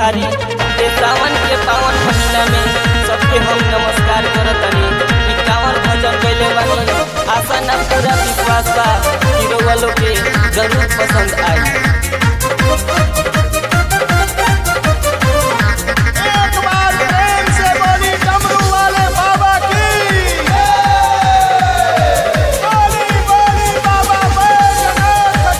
बिहारी ये सावन के पावन महीना में सबके हम नमस्कार करतनी ई कांवर भजन गइले बानी आशा ना पूरा विश्वास बा कि रउआ लोग के जरूर पसंद आई एक बार प्रेम से बोली डमरू वाले बाबा की बोली बोली बाबा बैजनाथ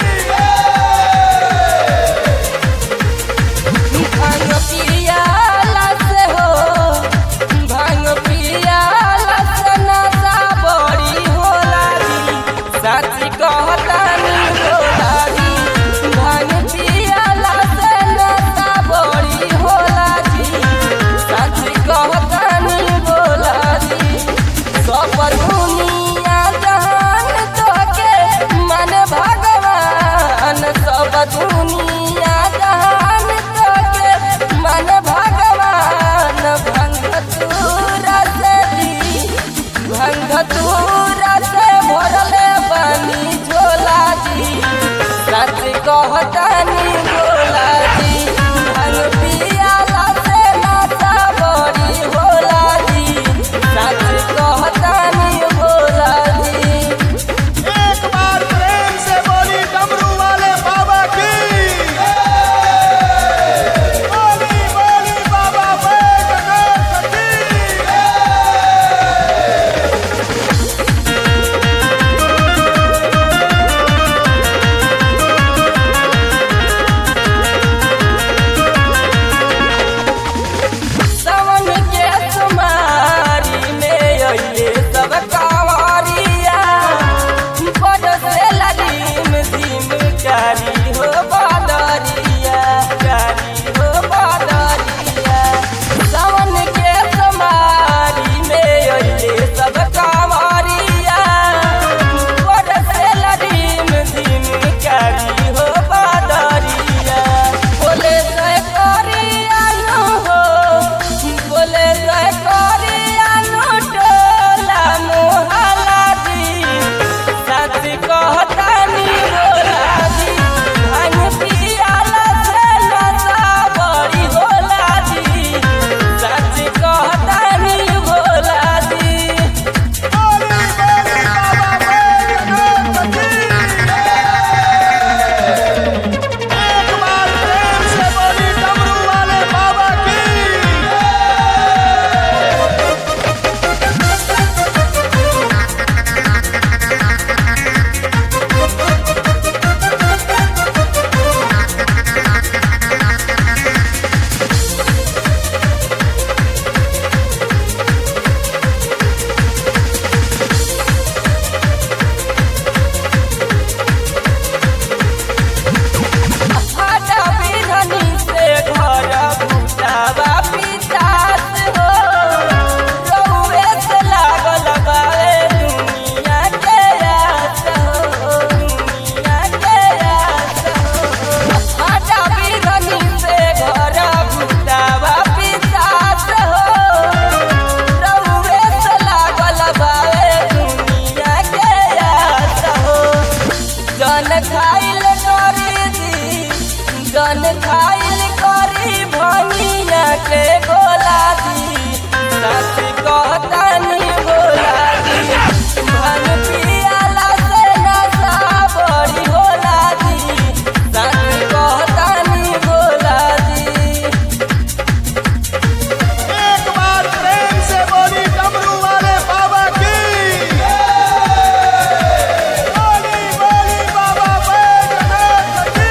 की भांग पियाला से हो भांग पियाला से नशा बड़ी होला री साची कहतानी होला री भांग पियाला से नशा बड़ी होला री साची कहतानी होला री सब दुनिया जहान तोके मन भगवान सब दुनिया जहान तोके मन भगवान भंग तूरा से दी भंग तूरा से भरले बनी झोला जी सच कहतानी बोला जी भंग पियाला से नाता बड़ी होला जी सच कहतानी बोला जी एक बार प्रेम से बोली डमरू वाले बाबा की बोली बोली बाबा बैजनाथ की सावन के तुम्हारी में अइले सब कांवरिया बड़ से ललीम धीम कारी हो बदरिया कारी हो बदरिया सावन के तुम्हारी में अइले सब कांवरिया बड़ से ललीम धीम कारी हो बदरिया बोले जय करिया नु हो बोले जय करिया नु टोला मोहला दी सच कहतानी बोला दी भांग पियाला से नशा बड़ी होला दी सच कहतानी बोला दी बोली बोली बाबा बैजनाथ की एक बार प्रेम से बोली डमरू वाले बाबा की हटा बिधनी से घर भूतावा पितास हो रउए से लागल बाए दुनिया के आस हो दुनिया के आस हो हटा बिधनी से घर भूतावा पितास हो रउए से लागल बाए दुनिया के आस हो जन खाइल करी दी जन खाइल करी भनिया के गोला दी सच कहतानी बोला दी भन पियाला से नशा बड़ी होला दी सच कहतानी बोला दी एक बार प्रेम से बोली डमरू वाले बाबा की बोली बोली बाबा बैजनाथ की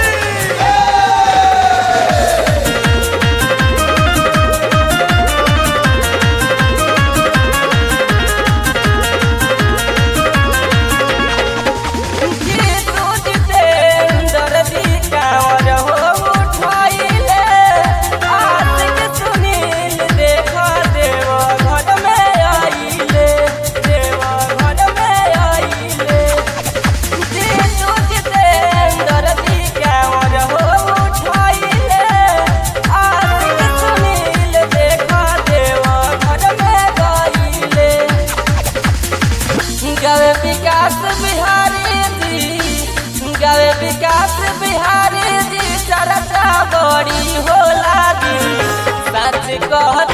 गवे विकास बिहारी जी गवे विकास बिहारी जी चर्चा बड़ी होला से कह